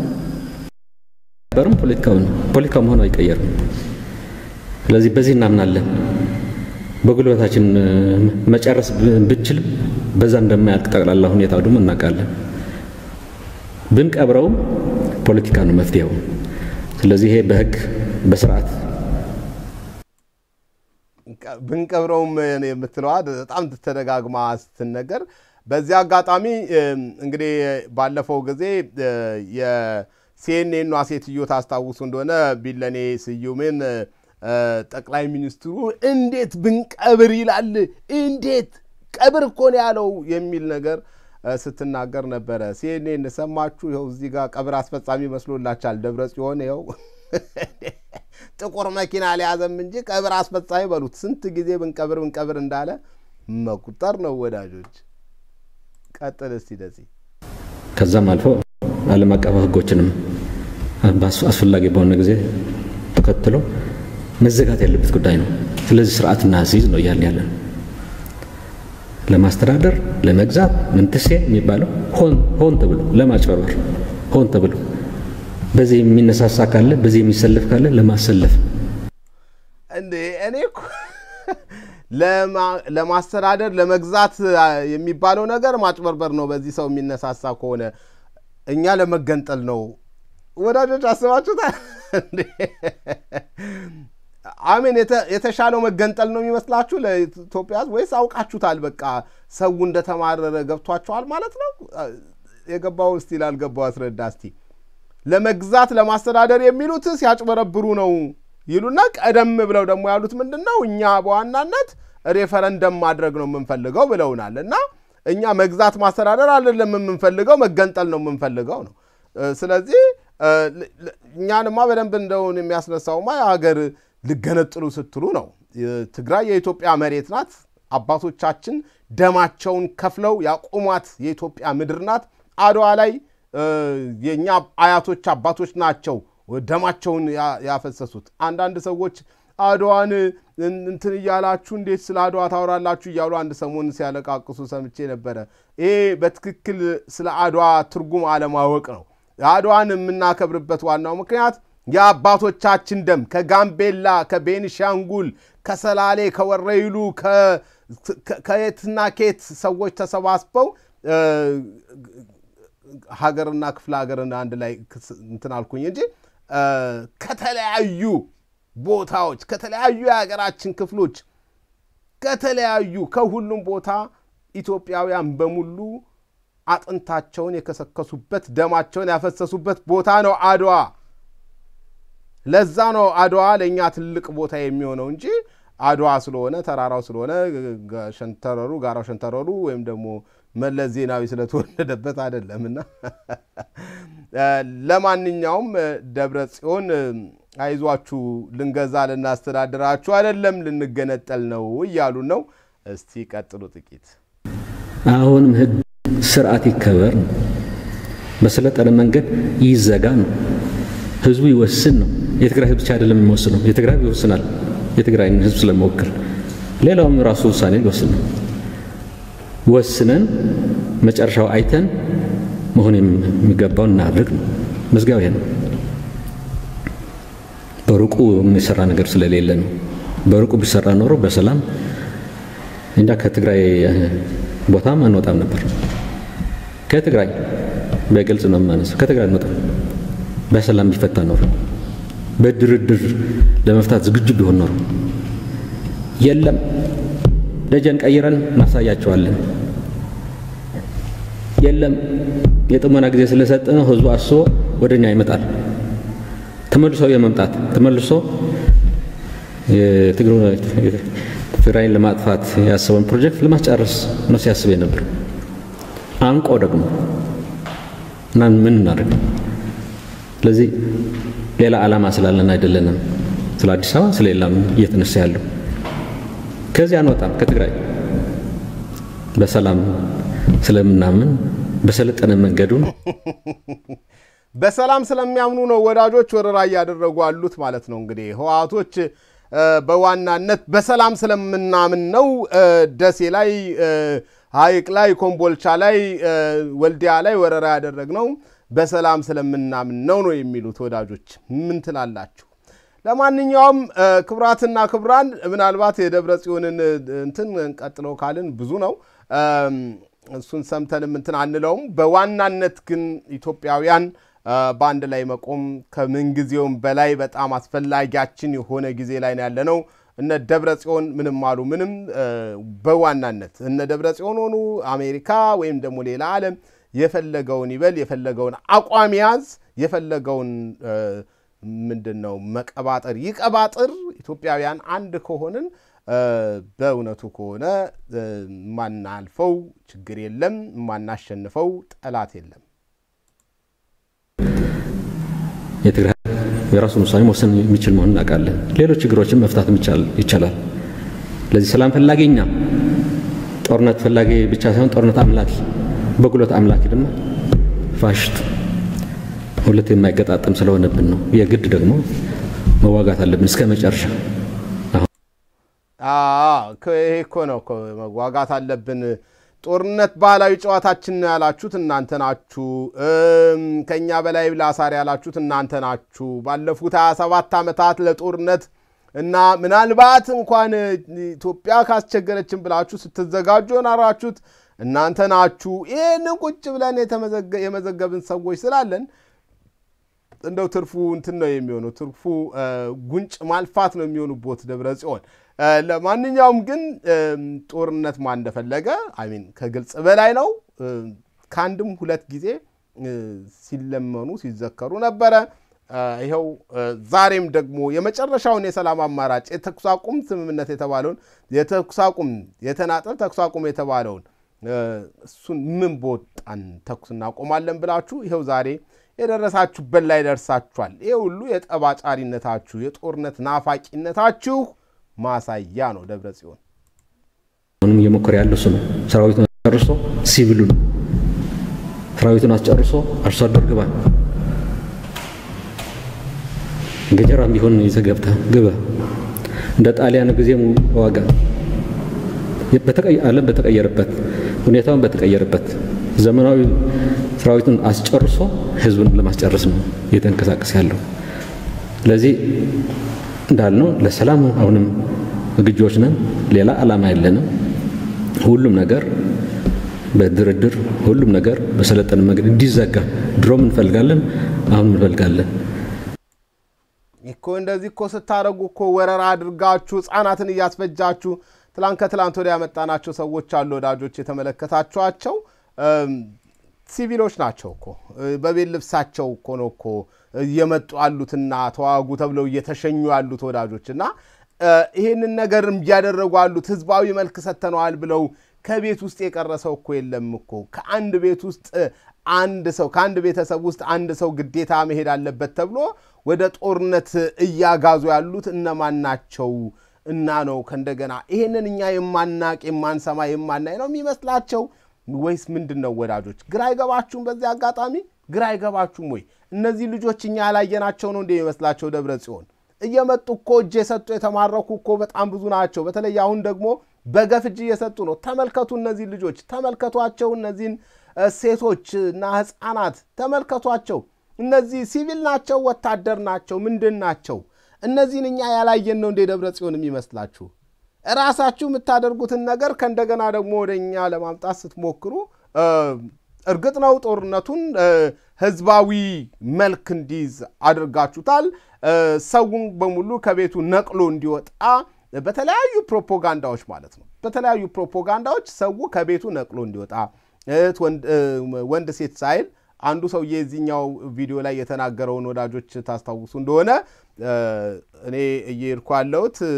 Speaker 1: በርም ፖለቲካዊ ነው። ፖለቲካው መሆኑ አይቀየርም። ስለዚህ በዚህ እናምናለን። በጉልበታችን መጨረስ ብንችልም በዛ እንደማያልቅ ጠቅላላ ሁኔታው ደግሞ እናውቃለን። ብንቀብረውም ፖለቲካ ነው መፍትሄው። ስለዚህ ይሄ በህግ በስርዓት
Speaker 2: ብንቀብረውም የምትለዋ በጣም ተደጋግማ ስትነገር፣ በዚህ አጋጣሚ እንግዲህ ባለፈው ጊዜ የሲኤንኤኗ ሴትዮ ታስታውሱ እንደሆነ ቢለኔ ስዩምን ጠቅላይ ሚኒስትሩ እንዴት ብንቀብር ይላል፣ እንዴት ቀብር እኮ ነው ያለው የሚል ነገር ስትናገር ነበረ። ሲኤንኤን ሰማችሁ? ይኸው እዚህ ጋር ቀብር አስፈጻሚ መስሎላችኋል። ደብረ ጽዮን ይኸው ጥቁር መኪና ሊያዘም እንጂ ቀብር አስፈጻሚ በሉት። ስንት ጊዜ ብንቀብር ብንቀብር እንዳለ መቁጠር ነው ወዳጆች። ቀጥል እስቲ ደዚህ
Speaker 1: ከዛም አልፎ ዓለም አቀፍ ህጎችንም አስፈላጊ በሆነ ጊዜ ተከትሎ መዘጋት ያለበት ጉዳይ ነው። ስለዚህ ስርዓትና አሲዝ ነው እያልን ያለን ለማስተዳደር ለመግዛት ምንትሴ የሚባለው ሆን ሆን ተብሎ ለማጭበርበር ሆን ተብሎ በዚህ የሚነሳሳ ካለ በዚህ የሚሰለፍ ካለ ለማሰለፍ
Speaker 2: እንዴ እኔ እኮ ለማስተዳደር ለመግዛት የሚባለው ነገር ማጭበርበር ነው። በዚህ ሰው የሚነሳሳ ከሆነ እኛ ለመገንጠል ነው። ወዳጆች አስባችሁታል? አሜን። የተሻለው መገንጠል ነው የሚመስላችሁ ለኢትዮጵያ ሕዝብ ወይስ አውቃችሁታል? በቃ ሰው እንደተማረረ ገብቷቸዋል ማለት ነው። የገባው እስቲ ላልገባው አስረዳ እስቲ። ለመግዛት ለማስተዳደር የሚሉት ሲያጭበረብሩ ነው ይሉና ቀደም ብለው ደግሞ ያሉት ምንድን ነው? እኛ በዋናነት ሬፈረንደም ማድረግ ነው የምንፈልገው ብለውናል። እና እኛ መግዛት ማስተዳደር አይደለም የምንፈልገው መገንጠል ነው የምንፈልገው ነው። ስለዚህ እኛንማ በደንብ እንደውን የሚያስነሳውማ የሀገር ልገነጥሉ ስትሉ ነው። ትግራይ የኢትዮጵያ መሬት ናት። አባቶቻችን ደማቸውን ከፍለው ያቆሟት የኢትዮጵያ ምድር ናት። አድዋ ላይ የእኛ አያቶች አባቶች ናቸው ደማቸውን ያፈሰሱት። አንዳንድ ሰዎች አድዋን እንትን እያላችሁ እንዴት ስለ አድዋ ታወራላችሁ እያሉ አንድ ሰሞን ሲያለቃቅሱ ሰምቼ ነበረ። ይሄ በትክክል ስለ አድዋ ትርጉም አለማወቅ ነው። አድዋን የምናከብርበት ዋናው ምክንያት የአባቶቻችን ደም ከጋምቤላ፣ ከቤኒሻንጉል፣ ከሰላሌ፣ ከወረይሉ ከየትና ኬት ሰዎች ተሰባስበው ሀገርና ክፍለ ሀገርን አንድ ላይ እንትን አልኩኝ እንጂ ከተለያዩ ቦታዎች ከተለያዩ የሀገራችን ክፍሎች ከተለያዩ ከሁሉም ቦታ ኢትዮጵያውያን በሙሉ አጥንታቸውን የከሰከሱበት ደማቸውን ያፈሰሱበት ቦታ ነው አድዋ። ለዛ ነው አድዋ ለእኛ ትልቅ ቦታ የሚሆነው እንጂ አድዋ ስለሆነ ተራራው ስለሆነ ሸንተረሩ ጋራው ሸንተረሩ ወይም ደግሞ መለስ ዜናዊ ስለተወለደበት አይደለምና። ለማንኛውም ደብረ ጽዮን አይዟችሁ፣ ልንገዛ ልናስተዳድራችሁ አይደለም ልንገነጠል ነው እያሉ ነው። እስቲ ቀጥሉ ጥቂት።
Speaker 1: አሁንም ህግ ስርዓት ይከበር ነው። በሰለጠነ መንገድ ይዘጋ ነው። ህዝቡ ይወስን ነው። የትግራይ ህዝብ ብቻ አይደለም የሚወስነው፣ የትግራይ ህዝብ ይወስናል። የትግራይን ህዝብ ስለመወክል ሌላውም ራሱ ውሳኔ ሊወስን ነው። ወስነን መጨረሻው አይተን መሆን የሚገባውን እናድርግ ነው። መዝጊያው ይሄ ነው። በሩቁ የሚሰራ ነገር ስለሌለ ነው። በሩቁ ቢሰራ ኖሮ በሰላም እንጃ ከትግራይ ቦታም አንወጣም ነበር። ከትግራይ በግልጽ ነው የማነሳው። ከትግራይ አንወጣም። በሰላም ቢፈታ ኖሮ በድርድር ለመፍታት ዝግጁ ቢሆን ኖሮ የለም ደጀን ቀይረን እናሳያቸዋለን። የለም የጥሞና ጊዜ ስለሰጠነው ህዝቡ አስቦ ወደ እኛ ይመጣል። ተመልሶ የመምጣት ተመልሶ ትግራይን ለማጥፋት ያሰበውን ፕሮጀክት ለማስጨረስ ነው ሲያስብ የነበር። አንቆ ደግሞ እና ምን እናደርግ? ስለዚህ ሌላ ዓላማ ስላለን አይደለንም ስለ አዲስ አበባ ስለ ሌላም እየተነሳ ያለው ከዚህ አንወጣም። ከትግራይ በሰላም ስለምናምን በሰለጠነ መንገዱን
Speaker 2: በሰላም ስለሚያምኑ ነው ወዳጆች ወረራ እያደረጉ አሉት ማለት ነው። እንግዲህ ህወሓቶች በዋናነት በሰላም ስለምናምን ነው ደሴ ላይ፣ ሐይቅ ላይ፣ ኮምቦልቻ ላይ፣ ወልዲያ ላይ ወረራ ያደረግነው በሰላም ስለምናምን ነው ነው የሚሉት ወዳጆች። ምን ትላላችሁ? ለማንኛውም ክቡራትና ክቡራን ምናልባት የደብረ ጽዮንን እንትን ቀጥለው ካልን ብዙ ነው እሱን ሰምተንም እንትን አንለውም። በዋናነት ግን ኢትዮጵያውያን በአንድ ላይ መቆም ከምንጊዜውም በላይ በጣም አስፈላጊያችን የሆነ ጊዜ ላይ ነው ያለነው። እነ ደብረ ጽዮን ምንም አሉ ምንም፣ በዋናነት እነ ደብረ ጽዮን ሆኑ አሜሪካ ወይም ደግሞ ሌላ ዓለም የፈለገውን ይበል፣ የፈለገውን አቋም ያዝ፣ የፈለገውን ምንድን ነው መቀባጠር ይቀባጥር። ኢትዮጵያውያን አንድ ከሆንን በእውነቱ ከሆነ ማናልፈው ችግር የለም፣ ማናሸንፈው ጠላት የለም።
Speaker 1: የትግራይ የራሱን ውሳኔ መወሰን የሚችል መሆኑን እናውቃለን። ሌሎች ችግሮችን መፍታት ይቻላል። ለዚህ ሰላም ፈላጊ እኛ ጦርነት ፈላጊ ብቻ ሳይሆን ጦርነት አምላኪ፣ በጉልበት አምላኪ ደግሞ ፋሽስት ሁለት የማይገጣጠም ስለሆነብን ነው። የግድ ደግሞ መዋጋት አለብን እስከ መጨረሻ።
Speaker 2: ይሄ እኮ ነው መዋጋት አለብን። ጦርነት ባህላዊ ጨዋታችን ነው ያላችሁት እናንተ ናችሁ። ከኛ በላይ ላሳር ያላችሁት እናንተ ናችሁ። ባለፉት 27 ዓመታት ለጦርነት እና ምናልባት እንኳን ኢትዮጵያ ካስቸገረችን ብላችሁ ስትዘጋጁ የናራችሁት እናንተ ናችሁ። ይህንን ቁጭ ብለን የመዘገብን ሰዎች ስላለን እንደው ትርፉ እንትን ነው የሚሆነው፣ ትርፉ ጉንጭ ማልፋት ነው የሚሆኑቦት ደብረ ጽዮን። ለማንኛውም ግን ጦርነት ማን እንደፈለገ አሚን ከግልጽ በላይ ነው። ከአንድም ሁለት ጊዜ ሲለመኑ ሲዘከሩ ነበረ። ይኸው ዛሬም ደግሞ የመጨረሻውን የሰላም አማራጭ የተኩስ አቁም ስምምነት የተባለውን የተኩስ አቁም የተናጠል ተኩስ አቁም የተባለውን እሱን ምን በወጣን ተኩስ እናቆማለን ብላችሁ ይኸው ዛሬ የደረሳችሁበት ላይ ደርሳችኋል። ይሄ ሁሉ የጠባጫሪነታችሁ የጦርነት ናፋቂነታችሁ ማሳያ ነው። ደብረ ጽዮን
Speaker 1: አሁንም እየሞከረ ያለው እሱ ነው። ሰራዊቱን አስጨርሶ ሲቪሉን ሰራዊቱን አስጨርሶ አርሶ አደር ግባ ገጀራም ቢሆን ይዘህ ገብተህ ግባ። እንደ ጣሊያን ጊዜም ዋጋ ዓለም በተቀየረበት ሁኔታውን በተቀየረበት ዘመናዊ ሰራዊቱን አስጨርሶ ህዝቡን ለማስጨረስ ነው እየተንቀሳቀስ ያለው። ስለዚህ እንዳልነው ለሰላም አሁንም ዝግጆች ነን። ሌላ ዓላማ የለንም። ሁሉም ነገር በድርድር ሁሉም ነገር በሰለጠነ መንገድ እንዲዘጋ ድሮም እንፈልጋለን፣ አሁንም እንፈልጋለን።
Speaker 2: እኮ እንደዚህ እኮ ስታደርጉ እኮ ወረራ አድርጋችሁ ህፃናትን እያስፈጃችሁ ትላንት ከትላንት ወዲያ ያመጣናቸው ሰዎች አሉ ወዳጆች፣ የተመለከታችኋቸው ሲቪሎች ናቸው እኮ በቤት ልብሳቸው እኮ ነው እኮ እየመጡ ያሉትና ተዋጉ ተብለው እየተሸኙ ያሉት ወዳጆች እና ይህንን ነገር እያደረጉ ያሉት ህዝባዊ መልክ ሰጥተነዋል ብለው ከቤት ውስጥ የቀረ ሰው እኮ የለም እኮ ከአንድ ቤት ውስጥ አንድ ሰው ከአንድ ቤተሰብ ውስጥ አንድ ሰው ግዴታ መሄድ አለበት ተብሎ ወደ ጦርነት እያጋዙ ያሉት እነማን ናቸው? እና ነው ከእንደገና ይሄንን እኛ የማናቅ የማንሰማ የማናይ ነው የሚመስላቸው ወይስ ምንድን ነው ወዳጆች? ግራ አይገባችሁም? በዚህ አጋጣሚ ግራ አይገባችሁም ወይ? እነዚህ ልጆች እኛ ያላየናቸው ነው እንደ የሚመስላቸው ደብረ ጽዮን እየመጡ እኮ እጅ የሰጡ የተማረኩ እኮ በጣም ብዙ ናቸው። በተለይ አሁን ደግሞ በገፍ እጅ እየሰጡ ነው። ተመልከቱ፣ እነዚህ ልጆች ተመልከቷቸው፣ እነዚህን ሴቶች እና ህፃናት ተመልከቷቸው። እነዚህ ሲቪል ናቸው? ወታደር ናቸው? ምንድን ናቸው? እነዚህን እኛ ያላየን ነው እንደ ደብረ ጽዮን የሚመስላችሁ? ራሳችሁ የምታደርጉትን ነገር ከእንደገና ደግሞ ወደ እኛ ለማምጣት ስትሞክሩ እርግጥ ነው ጦርነቱን ህዝባዊ መልክ እንዲይዝ አድርጋችሁታል። ሰውን በሙሉ ከቤቱ ነቅሎ እንዲወጣ በተለያዩ ፕሮፓጋንዳዎች ማለት ነው። በተለያዩ ፕሮፓጋንዳዎች ሰው ከቤቱ ነቅሎ እንዲወጣ እህት ወንድ ሴት ሳይል አንዱ ሰውዬ የዚህኛው ቪዲዮ ላይ የተናገረውን ወዳጆች ታስታውሱ እንደሆነ እኔ እየሄድኩ ያለሁት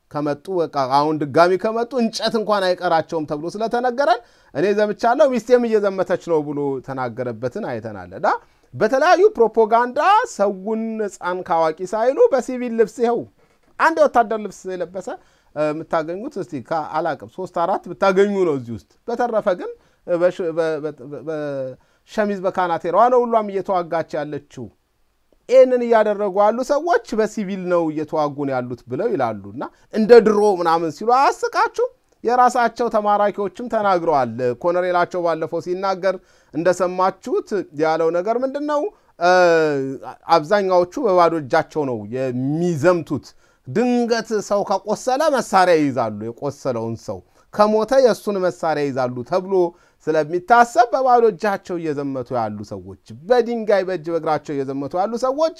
Speaker 2: ከመጡ በቃ አሁን ድጋሚ ከመጡ እንጨት እንኳን አይቀራቸውም ተብሎ ስለተነገረን እኔ ዘምቻለሁ ሚስቴም እየዘመተች ነው ብሎ ተናገረበትን አይተናል። እና በተለያዩ ፕሮፓጋንዳ ሰውን ሕፃን ከአዋቂ ሳይሉ በሲቪል ልብስ ይኸው አንድ የወታደር ልብስ የለበሰ የምታገኙት እስቲ አላቅም ሶስት አራት ብታገኙ ነው እዚህ ውስጥ። በተረፈ ግን በሸሚዝ በካናቴራዋ ነው ሁሏም እየተዋጋች ያለችው። ይህንን እያደረጉ ያሉ ሰዎች በሲቪል ነው እየተዋጉ ነው ያሉት ብለው ይላሉ። እና እንደ ድሮ ምናምን ሲሉ አያስቃችሁ? የራሳቸው ተማራኪዎችም ተናግረዋል። ኮሎኔላቸው ባለፈው ሲናገር እንደሰማችሁት ያለው ነገር ምንድን ነው? አብዛኛዎቹ በባዶ እጃቸው ነው የሚዘምቱት። ድንገት ሰው ከቆሰለ መሳሪያ ይይዛሉ፣ የቆሰለውን ሰው ከሞተ የእሱን መሳሪያ ይይዛሉ ተብሎ ስለሚታሰብ በባዶ እጃቸው እየዘመቱ ያሉ ሰዎች፣ በድንጋይ በእጅ በእግራቸው እየዘመቱ ያሉ ሰዎች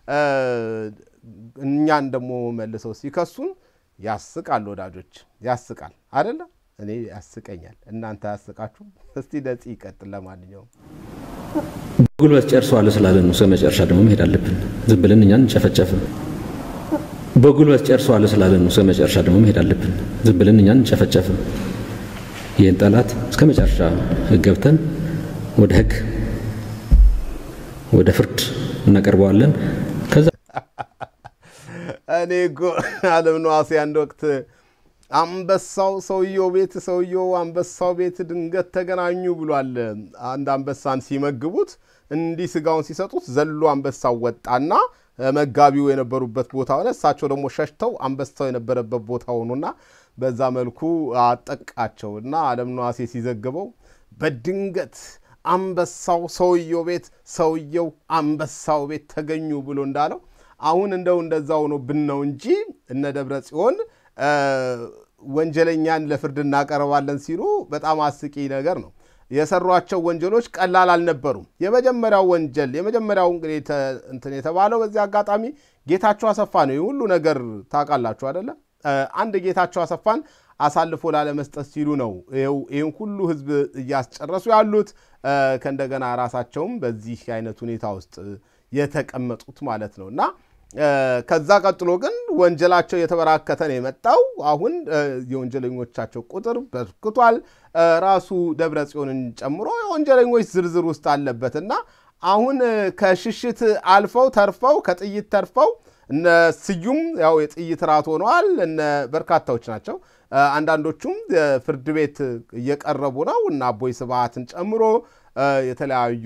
Speaker 2: እኛን ደግሞ መልሰው ሲከሱን ያስቃል። ወዳጆች ያስቃል አደለ? እኔ ያስቀኛል። እናንተ ያስቃችሁ? እስቲ ነፂ ይቀጥል። ለማንኛውም
Speaker 1: በጉልበት ጨርሰዋለሁ ስላለን ነው እስከ መጨረሻ ደግሞ መሄድ አለብን። ዝም ብለን እኛን እንጨፈጨፍም። በጉልበት ጨርሰዋለሁ ስላለን ነው እስከ መጨረሻ ደግሞ መሄድ አለብን። ዝም ብለን እኛን እንጨፈጨፍም። ይህን ጠላት እስከ መጨረሻ ገብተን ወደ ሕግ ወደ ፍርድ እናቀርበዋለን። ከዛ
Speaker 2: እኔ እኮ አለም ነዋሴ አንድ ወቅት አንበሳው ሰውየው ቤት ሰውየው አንበሳው ቤት ድንገት ተገናኙ ብሏል። አንድ አንበሳን ሲመግቡት እንዲህ ስጋውን ሲሰጡት ዘሎ አንበሳው ወጣና መጋቢው የነበሩበት ቦታ ሆነ። እሳቸው ደግሞ ሸሽተው አንበሳው የነበረበት ቦታ ሆኑና በዛ መልኩ አጠቃቸው እና አለም ነዋሴ ሲዘግበው በድንገት አንበሳው ሰውየው ቤት ሰውየው አንበሳው ቤት ተገኙ ብሎ እንዳለው አሁን እንደው እንደዛ ሆኖ ብን ነው እንጂ እነ ደብረ ጽዮን ወንጀለኛን ለፍርድ እናቀርባለን ሲሉ በጣም አስቂ ነገር ነው። የሰሯቸው ወንጀሎች ቀላል አልነበሩም። የመጀመሪያው ወንጀል የመጀመሪያው እንግዲህ እንትን የተባለው በዚህ አጋጣሚ ጌታቸው አሰፋ ነው። ይህ ሁሉ ነገር ታውቃላችሁ አደለ? አንድ ጌታቸው አሰፋን አሳልፎ ላለመስጠት ሲሉ ነው ይህን ሁሉ ህዝብ እያስጨረሱ ያሉት። ከእንደገና ራሳቸውም በዚህ አይነት ሁኔታ ውስጥ የተቀመጡት ማለት ነው እና ከዛ ቀጥሎ ግን ወንጀላቸው የተበራከተ ነው የመጣው። አሁን የወንጀለኞቻቸው ቁጥር በርክቷል። ራሱ ደብረ ጽዮንን ጨምሮ የወንጀለኞች ዝርዝር ውስጥ አለበት እና አሁን ከሽሽት አልፈው ተርፈው ከጥይት ተርፈው እነ ስዩም ያው የጥይት ራት ሆነዋል። እነ በርካታዎች ናቸው። አንዳንዶቹም ፍርድ ቤት እየቀረቡ ነው እና አቦይ ስብሃትን ጨምሮ የተለያዩ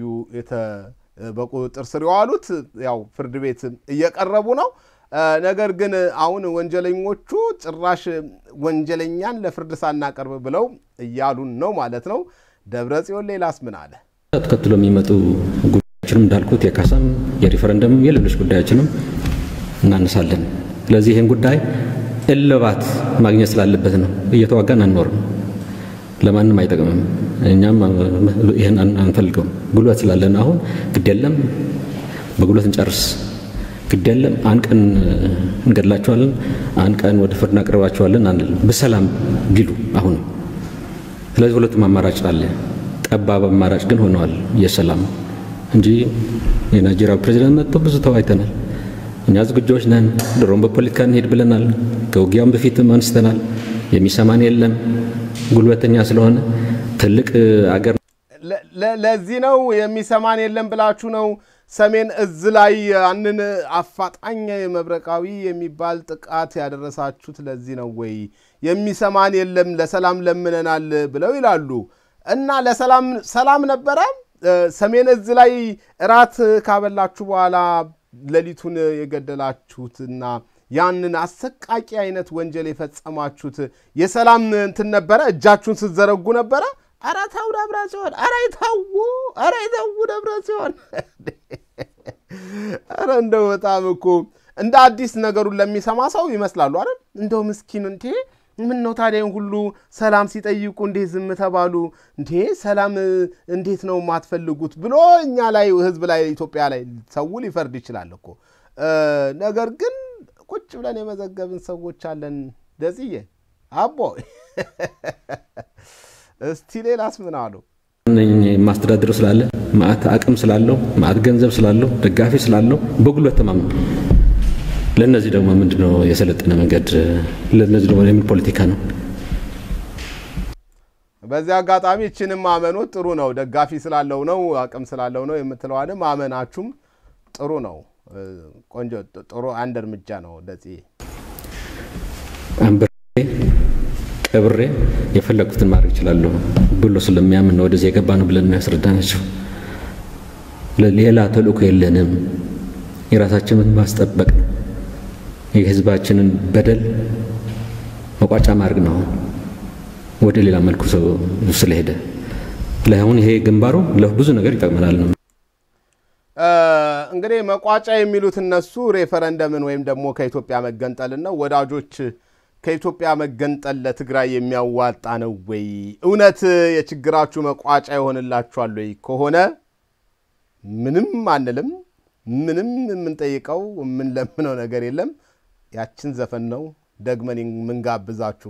Speaker 2: በቁጥጥር ስር የዋሉት ያው ፍርድ ቤት እየቀረቡ ነው። ነገር ግን አሁን ወንጀለኞቹ ጭራሽ ወንጀለኛን ለፍርድ ሳናቀርብ ብለው እያሉን ነው ማለት ነው። ደብረ ጽዮን ሌላስ ምን አለ?
Speaker 1: ተከትሎ የሚመጡ ጉዳዮችንም እንዳልኩት የካሳም የሪፈረንደምም የሌሎች ጉዳዮችንም እናነሳለን። ስለዚህ ይህን ጉዳይ እልባት ማግኘት ስላለበት ነው። እየተዋጋን አንኖርም። ለማንም አይጠቅምም። እኛም ይህን አንፈልገውም። ጉልበት ስላለን አሁን ግድ የለም በጉልበት እንጨርስ፣ ግድ የለም አንድ ቀን እንገድላቸዋለን፣ አንድ ቀን ወደ ፍርድ እናቀርባቸዋለን አንልም። በሰላም ቢሉ አሁንም። ስለዚህ ሁለቱም አማራጭ አለ። ጠባብ አማራጭ ግን ሆነዋል የሰላም እንጂ የናይጄሪያ ፕሬዚዳንት መጥቶ ብዙ ተወያይተናል። እኛ ዝግጆች ነን፣ ድሮም በፖለቲካ እንሄድ ብለናል። ከውጊያውም በፊትም አንስተናል። የሚሰማን የለም ጉልበተኛ ስለሆነ ትልቅ አገር
Speaker 2: ለዚህ ነው የሚሰማን የለም ብላችሁ ነው ሰሜን እዝ ላይ ያንን አፋጣኝ መብረቃዊ የሚባል ጥቃት ያደረሳችሁት ለዚህ ነው ወይ? የሚሰማን የለም ለሰላም ለምነናል ብለው ይላሉ። እና ለሰላም ሰላም ነበረ። ሰሜን እዝ ላይ እራት ካበላችሁ በኋላ ሌሊቱን የገደላችሁትና ያንን አሰቃቂ አይነት ወንጀል የፈጸማችሁት የሰላም እንትን ነበረ? እጃችሁን ስትዘረጉ ነበረ? ኧረ ተው ደብረ ጽዮን፣ ኧረ ተው፣ ኧረ ተው ደብረ ጽዮን። ኧረ እንደው በጣም እኮ እንደ አዲስ ነገሩን ለሚሰማ ሰው ይመስላሉ አይደል? እንደው ምስኪን እንዴ ምን ነው ታዲያ ሁሉ ሰላም ሲጠይቁ እንዴት ዝም ተባሉ? እንዴ ሰላም እንዴት ነው የማትፈልጉት ብሎ እኛ ላይ ህዝብ ላይ ኢትዮጵያ ላይ ሰው ሊፈርድ ይችላል እኮ ነገር ግን ቁጭ ብለን የመዘገብን ሰዎች አለን። ደጽዬ አቦ እስቲ ሌላስ ምን አሉ?
Speaker 1: ማስተዳደር ስላለ ማዕት አቅም ስላለው ማዕት ገንዘብ ስላለው ደጋፊ ስላለው በጉልበት ተማምነው ለእነዚህ ደግሞ ምንድነው የሰለጠነ መንገድ? ለእነዚህ ደግሞ የምን ፖለቲካ ነው?
Speaker 2: በዚህ አጋጣሚ ይችንም ማመኖት ጥሩ ነው። ደጋፊ ስላለው ነው አቅም ስላለው ነው የምትለዋንም ማመናችሁም ጥሩ ነው። ቆንጆ ጥሩ አንድ እርምጃ ነው። እንደዚህ
Speaker 1: አንብሬ ቀብሬ የፈለግኩትን ማድረግ እችላለሁ ብሎ ስለሚያምን ነው ወደዚህ የገባ ነው ብለን ያስረዳናቸው። ሌላ ተልእኮ የለንም። የራሳችንን ማስጠበቅ ነው። የህዝባችንን በደል መቋጫ ማድረግ ነው። ወደ ሌላ መልኩ ሰው ስለሄደ ለአሁን ይሄ ግንባሩ ለብዙ ነገር ይጠቅመናል ነው።
Speaker 2: እንግዲህ መቋጫ የሚሉት እነሱ ሬፈረንደምን ወይም ደግሞ ከኢትዮጵያ መገንጠልን ነው። ወዳጆች ከኢትዮጵያ መገንጠል ለትግራይ የሚያዋጣ ነው ወይ? እውነት የችግራችሁ መቋጫ ይሆንላችኋል ወይ? ከሆነ ምንም አንልም። ምንም የምንጠይቀው የምንለምነው ነገር የለም። ያችን ዘፈን ነው ደግመን የምንጋብዛችሁ።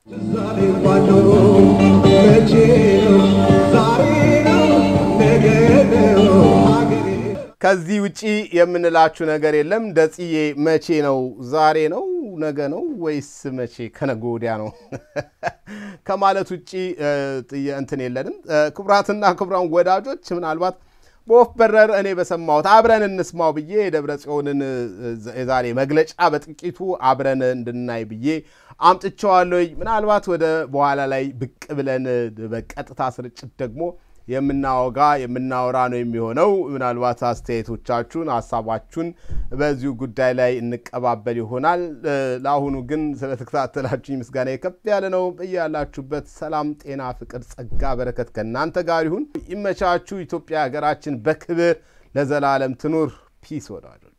Speaker 2: ከዚህ ውጪ የምንላችሁ ነገር የለም። ደጽዬ መቼ ነው? ዛሬ ነው? ነገ ነው ወይስ መቼ? ከነገ ወዲያ ነው ከማለት ውጪ እንትን የለንም። ክቡራትና ክቡራን ወዳጆች ምናልባት በወፍ በረር እኔ በሰማሁት አብረን እንስማው ብዬ የደብረ ጽዮንን የዛሬ መግለጫ በጥቂቱ አብረን እንድናይ ብዬ አምጥቼዋለሁ። ምናልባት ወደ በኋላ ላይ ብቅ ብለን በቀጥታ ስርጭት ደግሞ የምናወጋ የምናወራ ነው የሚሆነው። ምናልባት አስተያየቶቻችሁን፣ ሀሳባችሁን በዚሁ ጉዳይ ላይ እንቀባበል ይሆናል። ለአሁኑ ግን ስለተከታተላችሁኝ ምስጋና ከፍ ያለ ነው። በያላችሁበት ሰላም፣ ጤና፣ ፍቅር፣ ጸጋ፣ በረከት ከእናንተ ጋር ይሁን። ይመቻችሁ። ኢትዮጵያ ሀገራችን በክብር ለዘላለም ትኑር። ፒስ ወዳጆች